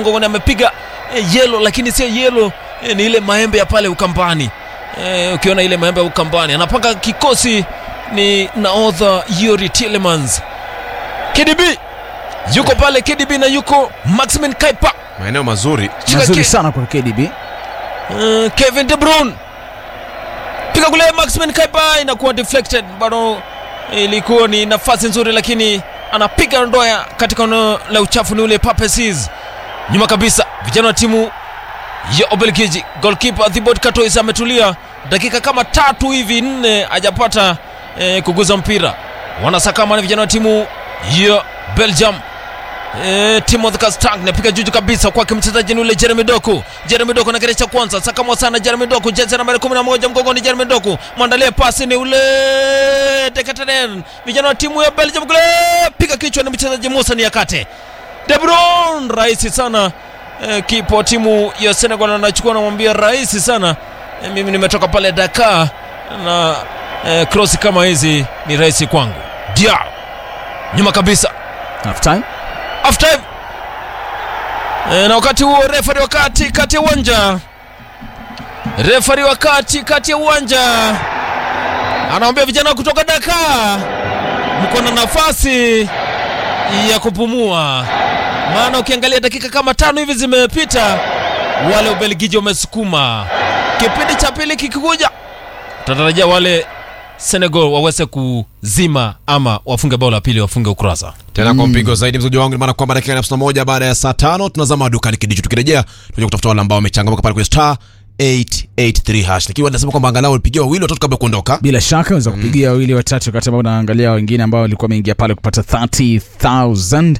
mgongoni amepiga eh, yelo lakini sio yelo eh, ni ile maembe ya pale ukambani eh, ukiona ile maembe ya ukambani anapanga kikosi ni naodha Yuri Tillemans KDB yuko pale KDB na yuko Maximin Kaipa maeneo mazuri Shika mazuri ki- sana kwa KDB. Uh, Kevin De Bruyne piga kule, Maximin Kaipa inakuwa deflected, bado ilikuwa ni nafasi nzuri, lakini anapiga ndoya katika eneo la uchafu, ni ule Pape Ciss. Nyuma kabisa vijana wa timu ya Ubelgiji, goalkeeper Thibaut Courtois ametulia dakika kama tatu hivi nne, hajapata eh, kuguza mpira. Wanasakama ni vijana wa timu ya Belgium. Eh, Timothy Castagne napiga juju kabisa kwake mchezaji ni ule Jeremy Doku. Jeremy Doku na cha kwanza sakamwa sana Jeremy Doku, jezi nambari 11 mgongoni Jeremy Doku. Mwandalie pasi ni ule Dekateren. Vijana wa timu ya Belgium kule piga kichwa na mchezaji Musa Niakate. De Bruyne rahisi sana. Eh, kipa wa timu ya Senegal anachukua anamwambia rahisi sana. Eh, mimi nimetoka pale Dakar na eh, cross kama hizi ni rahisi kwangu. Diao. Nyuma kabisa Half time. half time e, na wakati huo refari wakati kati ya uwanja refari wakati kati ya uwanja anaambia vijana kutoka Dakar mko na nafasi ya kupumua, maana ukiangalia dakika kama tano hivi zimepita, wale Ubelgiji wamesukuma. Kipindi cha pili kikikuja, tutatarajia wale Senegal waweze kuzima ama wafunge bao la pili, wafunge ukurasa. tena kwa mpigo zaidi mzoji wangu, ni maana kwamba dakika hamsini na moja baada ya saa tano tunazama dukani kidicho. Tukirejea tunaja kutafuta wale ambao wamechangamka pale kwenye star 883 hash, lakini nasema kwamba angalau ulipigia wawili watatu kabla ya kuondoka. Bila shaka unaweza kupigia wawili watatu, wakati ambao unaangalia wengine ambao walikuwa wameingia pale kupata 30000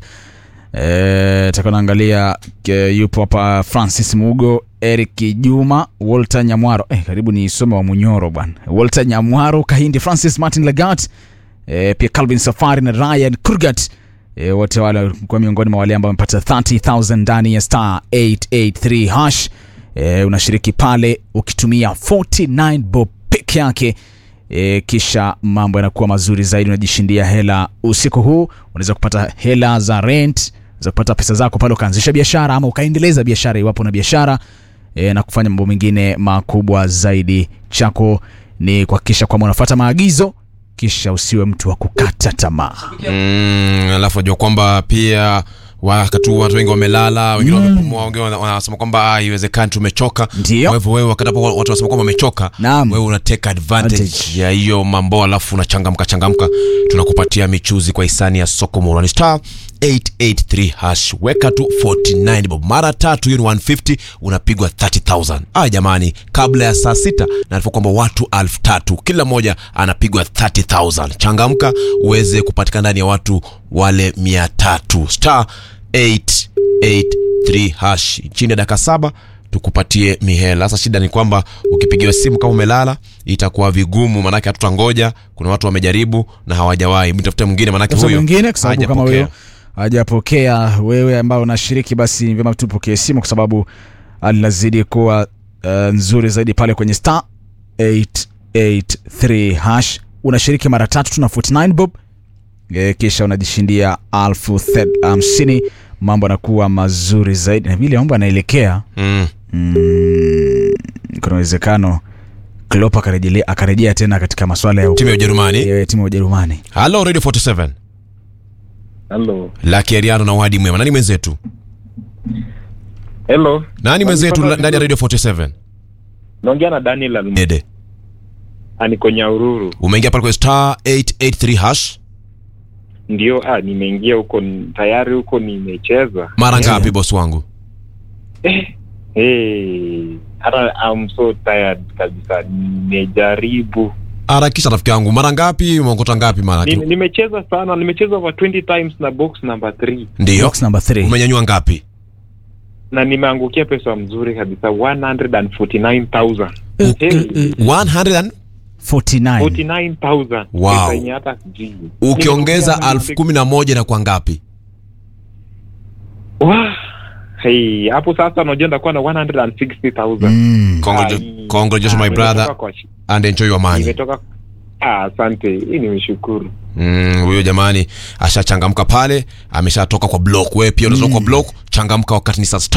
eh, taka naangalia eh, yupo hapa Francis Mugo, Eric Juma, Walter Nyamwaro eh, karibu ni some wa Munyoro bwana, Walter Nyamwaro, Kahindi Francis, Martin Lagat eh, pia Calvin Safari na Ryan Kurgat E, wote wale walikuwa miongoni mwa wale ambao wamepata 30000 ndani ya star 883 hash. E, unashiriki pale ukitumia 49 bob peke yake e, kisha mambo yanakuwa mazuri zaidi, unajishindia hela usiku huu. Unaweza kupata hela za rent, unaweza kupata pesa zako pale ukaanzisha biashara ama ukaendeleza biashara iwapo na biashara e, na kufanya mambo mengine makubwa zaidi. Chako ni kuhakikisha kwamba unafuata maagizo kisha usiwe mtu wa kukata tamaa. Mm, alafu najua kwamba pia wakati huu watu wengi wamelala, wengine wamepumua, wengine wana- wanasema kwamba ah, haiwezekani tumechoka. Ndio. Kwa hivyo wewe wakati hapo watu wanasema kwamba wamechoka, Naam. wewe una take advantage Advantage. ya hiyo mambo, alafu unachangamka changamka, tunakupatia michuzi kwa hisani ya soko Morani star 883 hash, weka tu 49 bob mara tatu, hiyo ni 150, unapigwa 30000. Ah, jamani, kabla ya saa sita naarifu kwamba watu elfu tatu kila mmoja anapigwa 30000. Changamka uweze kupatikana ndani ya watu wale 300 star 883 hash chini ya dakika saba tukupatie mihela. Sasa shida ni kwamba ukipigiwa simu kama umelala itakuwa vigumu, maanake hatutangoja. Kuna watu wamejaribu na hawajawahi, mtafute mwingine, maanake Sasa huyo mwingine kwa sababu kama hajapokea. huyo hajapokea, wewe ambao unashiriki, basi ni vyema tupokee simu kwa sababu hali inazidi kuwa uh, nzuri zaidi pale kwenye star 883 hash. Unashiriki mara tatu tuna 49 bob e, kisha unajishindia alfu thed- hamsini. Mambo yanakuwa mazuri zaidi na vile mambo yanaelekea Mm. mm, kuna uwezekano Klopp akarejea akarejea tena katika masuala ya timu ya Ujerumani. ya timu ya Ujerumani. Halo Radio 47 Hello. Lucky Ariano na Wadi Mwema. Nani mwenzetu? Hello. Nani mwenzetu Wanipata ndani ya Radio 47? Naongea na Daniel Alm- Dede. niko Nyahururu. Umeingia pale kwa star 883 hash. Ndio, ah, nimeingia huko n- tayari huko nimecheza. Mara ngapi boss wangu? Hey, hata I'm so tired kabisa. Nimejaribu. Harakisha rafiki yangu. Mara ngapi? Umeokota ngapi mara? Ni- Nimecheza sana, nimecheza over 20 times na box number 3 Ndio. Box number 3. Umenyanyua ngapi? na nimeangukia pesa mzuri kabisa 149,000. Eh, Hey, eh, eh, 100 and 49. 49,000. Wow. Pesa yenye hata sijui. ukiongeza Nimeongea na elfu kumi na moja na kwa ngapi? Wah, hey, hapo sasa unajua ndakuwa na 160,000. Mm. Congratu- Ai. Congratulations my Ah, brother nimetoka kwa shi- and enjoy your money. nimetoka ah, asante hii nimeshukuru Mm, huyo jamani ashachangamka pale, ameshatoka kwa block. Wewe pia unatoka kwa block, changamka wakati ni saa